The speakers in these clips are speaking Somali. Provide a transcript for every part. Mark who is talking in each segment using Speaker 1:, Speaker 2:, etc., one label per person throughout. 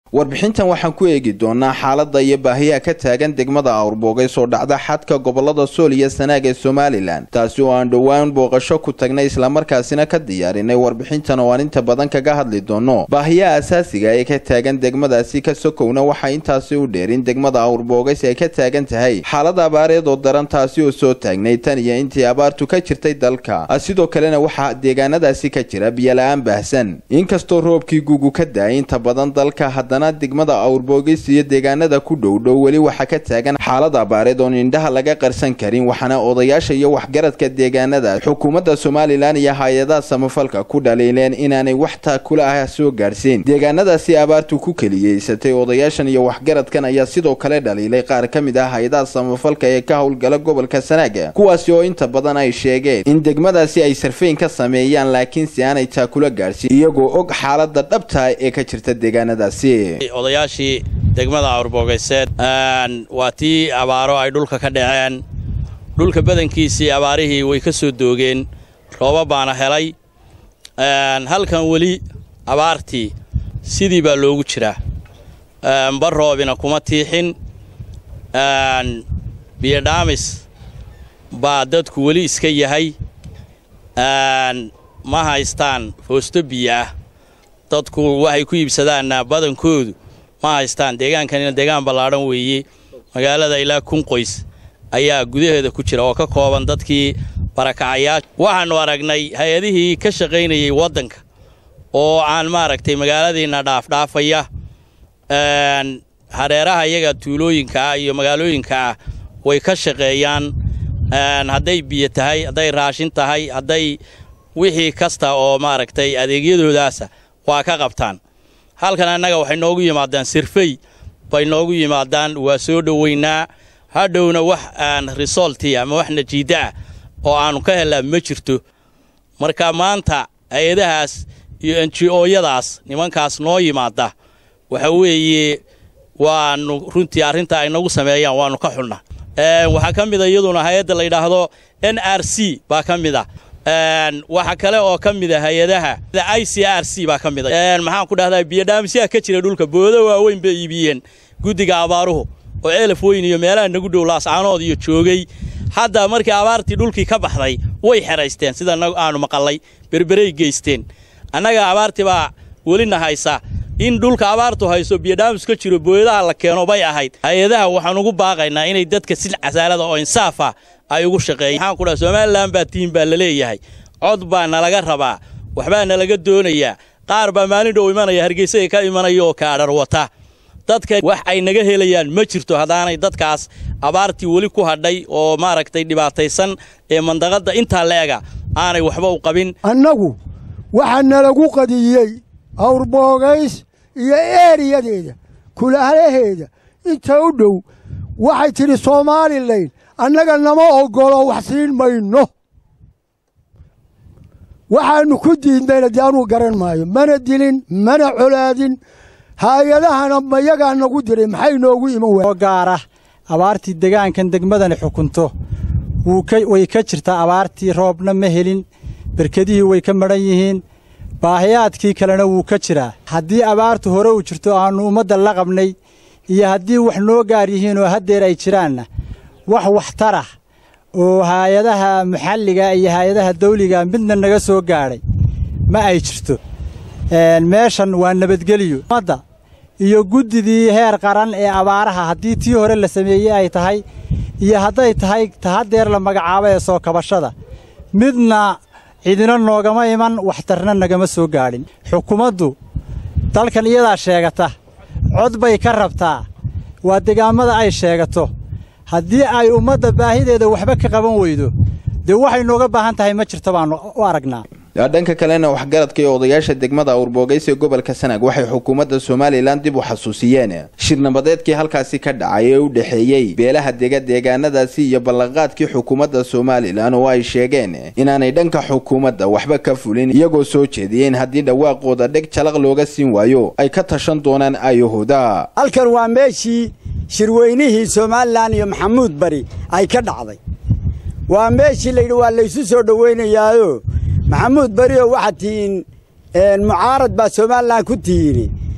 Speaker 1: warbixintan waxaan ku eegi doonaa xaaladda iyo baahiyaha ka taagan degmada awrboogay oo dhacda xadka gobolada sool iyo sanaag ee somalilan taasi oo aan dhowaan booqasho ku tagnay islamarkaasina ka diyaarinay warbixintan oo aan inta badan kaga hadli doono baahiyaha asaasiga ee ka taagan degmadaasi ka sokowna waxaa intaasi u dheerin degmada awrboogays ay ka taagan tahay xaalad abaareed oo daran taasi oo soo taagnay tan iyo intii abaartu ka jirtay dalka sidoo kalena waxaa deegaanadaasi ka jira biyola-aan baahsan inkastoo roobkii gugu ka da-ay inta badan dalka haddana degmada awrboogis iyo deegaanada ku dhowdhow weli waxaa ka taagan xaalad abaareed oon indhaha laga qarsan karin waxaana odayaasha iyo waxgaradka deegaanada xukuumadda somalilan iyo hay-adaha samafalka ku dhaliileen inaanay wax taakula ah soo gaadhsiin deegaanadaasi abaartu ku keliyeysatay odayaashan iyo waxgaradkan ayaa sidoo kale dhaliilay qaar ka mid ah hay-adaha samafalka ee ka howlgala gobolka sanaaga kuwaasi oo inta badan ay sheegeen in degmadaasi ay sarfayn ka sameeyaan laakiinse aanay taakula gaadhsiin iyagoo og xaalada dhabta ee ka jirta deegaanadaasi
Speaker 2: odayaashii degmada awrbogayseed waa tii abaaro ay dhulka ka dhaceen dhulka badankiisii abaarihii way ka soo doogeen rooba baana helay halkan weli abaartii sidii baa loogu jiraa bar roobina kuma tiixin biyodhaamis baa dadku weli iska yahay ma haystaan foosto biyo ah dadku waxay ku iibsadaanna badankoodu ma haystaan deegaankanina deegaan ballaadhan weeye magaalada ilaa kun qoys ayaa gudaheeda ku jira oo ka kooban dadkii barakacayaasha waxaannu aragnay hay-adihii ka shaqaynayay waddanka oo aan maaragtay magaaladiinna dhaafdhaafaya hareeraha iyaga tuulooyinka ah iyo magaalooyinka ah way ka shaqeeyaan hadday biyo tahay hadday raashin tahay hadday wixii kasta oo maaragtay adeegyadoodaasa waa ka qabtaan halkan annaga waxay noogu yimaadaan sirfey bay noogu yimaadaan waa soo dhowaynaa hadhowna wax aan risolti ama wax najiida ah oo aannu ka hellaa ma jirto marka maanta hay-adahaas iyo enji-ooyadaas nimankaas noo yimaada waxa weeye waannu runtii arrinta ay nagu sameeyaan waannu ka xulna waxaa ka mida iyaduna hay-adda la yidhaahdo n r c baa ka mid a waxa kale oo ka mida hay-adaha i c r c baa ka mida maxaan ku dhahdaa biyodhaamisyaha ka jira dhulka boodo waaweyn bay iibiyeen guddiga abaaruhu oo ceelaf weyn iyo meelaha nagu dhow laascaanood iyo joogay hadda markii abaartii dhulkii ka baxday way xeraysteen sida aanu maqallay berberay geysteen annaga abaartii baa welina haysa in dhulka abaartu hayso biyodhaamis ka jiro booyadaha la keeno bay ahayd hay-adaha waxaan ugu baaqaynaa inay dadka si casaalada oo insaafa ay ugu shaqeeyan waxaan ku dhaha somalilan baa tiim baa la leeyahay cod baa nalaga rabaa waxbaa nalaga doonayaa qaar baa maalin dhow imanaya hargeysaga ka imanaya oo kaadhar wata dadka wax ay naga helayaan ma jirto haddaanay dadkaas abaartii weli ku hadhay oo maaragtay dhibaataysan ee mandaqadda intaa leega aanay waxba u qabin
Speaker 3: annagu waxaa nalagu qadiyey awrboogays iyo eeriyadeeda kulaalaheeda inta u dhow waxay tidhi soomaalilayn annaga nama oggolo wax siin mayno waxaannu ku diidnayna dee anuu garan maayo mana dilin mana colaadin haayadahana mayagaa nagu diray maxay noogu iman
Speaker 4: oo gaara abaartii degaankan degmadani xukunto way ka jirtaa abaartii roobna ma helin berkedihii way ka madhan yihiin baahiyaadkii kalena wuu ka jiraa haddii abaartu hore u jirto aannu ummadda la qabnay iyo haddii wax noo gaar yihiin oo haddeer ay jiraanna wax waxtarah oo haayadaha maxalliga iyo haayadaha dawliga midna naga soo gaadhay ma ay jirto meeshan waa nabadgeliyo ummadda iyo guddidii heer qaran ee abaaraha haddii tii hore la sameeyey ay tahay iyo hadday tahay tahaddeer la magacaabo ee soo kabashada midna cidina noogama iman waxtarna nagama soo gaadhin xukuumaddu dalkan iyadaa sheegata cod bay ka rabtaa waa deegaammada ay sheegato haddii ay ummadda baahideeda waxba ka qaban weydo dee waxay nooga baahan tahay ma jirto baannu u aragnaa
Speaker 1: dhanka kalena waxgaradka iyo odayaasha degmada awrboogaysa ee gobolka sanaag waxay xukuumadda somalilan dib u xasuusiyeen shirnabadeedkii halkaasi ka dhacay ee u dhexeeyey beelaha dega deegaanadaasi iyo ballanqaadkii xukuumadda somalilan oo ay sheegeen inaanay dhanka xukuumadda waxba ka fulin iyagoo soo jeediyeen haddii dhawaaqooda dheg jalaq looga siin waayo ay ka tashan doonaan ayahooda
Speaker 5: halkan waa meeshii shirweynihii somalilan iyo maxamuud bari ay ka dhacday waa meeshii layidhi waa laysu soo dhowaynayaayo maxamuud berioo waxaad tihiin mucaarad baa somalilan ku tihiini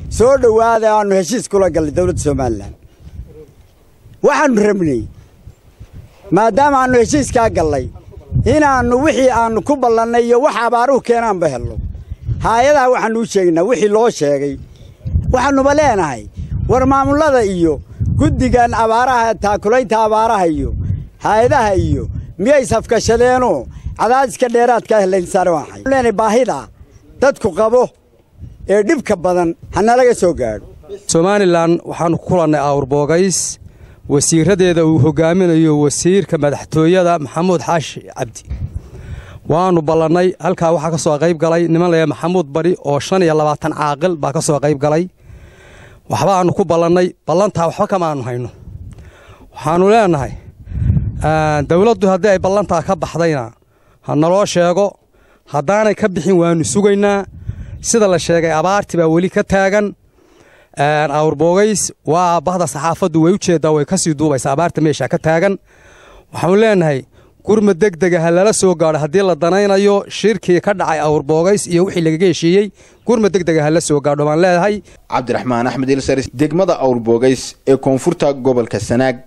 Speaker 5: soo dhowaada aannu heshiis kula gallay dowladda somalilan waxaannu rabnay maadaama aannu heshiiskaa gallay inaannu wixii aannu ku ballannay iyo wax abaaruhu keenaanba helno haayadaha waxaannu u sheegaynaa wixii loo sheegay waxaannuba leenahay war maamullada iyo guddigan abaaraha taakulaynta abaaraha iyo haayadaha iyo miyay safkashadeenoo cadaadiska dheeraadka helaynsaare waxay leenahay baahida dadku qabo ee dhibka badan ha nalaga soo gaadho
Speaker 6: somalilan waxaannu ku kulannay awrboogays wasiiradeeda uu hogaaminayo wasiirka madaxtooyada maxamuud xaashi cabdi waannu ballannay halkaa waxaa ka soo qayb galay niman laya maxamuud bari oo shan iyo labaatan caaqil baa ka soo qayb galay waxbaannu ku ballannay ballantaa waxba kamaannu hayno waxaannu leenahay dawladdu haddii ay ballantaa ka baxdayna ha naloo sheego haddaanay ka bixin waannu sugaynaa sida la sheegay abaartii baa weli ka taagan awrboogays waa bahda saxaafaddu way u jeeddaa way ka sii duubaysa abaarta meesha ka taagan waxaanu leenahay gurma degdega ha lala soo gaadho haddii la danaynayo shirkii ka dhacay awrboogays iyo wixii lagaga heshiiyey gurma degdega ha la soo gaadho baan leedahay
Speaker 1: cabdiraxmaan axmed ilsaris degmada awrboogays ee koonfurta gobolka sanaag